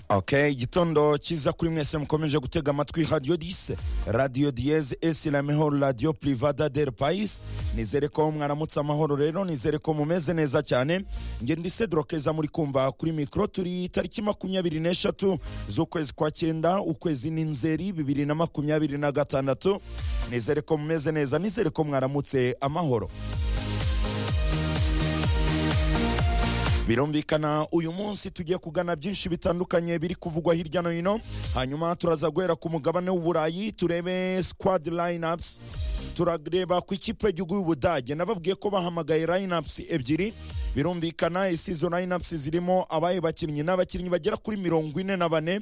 ok igitondo cyiza kuri mwese mukomeje gutega amatwi radiyo dise radiyo diyeze esi ramehoro radiyo purivada del payisi nizere ko mwaramutse amahoro rero nizere ko mumeze neza cyane ngenda isedorokeza muri kumva kuri mikoro turi tariki makumyabiri n'eshatu z'ukwezi kwa cyenda ukwezi ni nzeri bibiri na makumyabiri na gatandatu nizere ko mumeze neza nizere ko mwaramutse amahoro birumvikana uyu munsi tugiye kugana byinshi bitandukanye biri kuvugwa hirya no hino hanyuma turaza guhera ku mugabane w'uburayi turebe squad lineups turareba ku ikipe y'igihugu y'ubudage nababwiye ko bahamagaye lineups ebyiri birumvikana isi izo lineups zirimo abaye bakinnyi n'abakinnyi bagera kuri mirongo ine na bane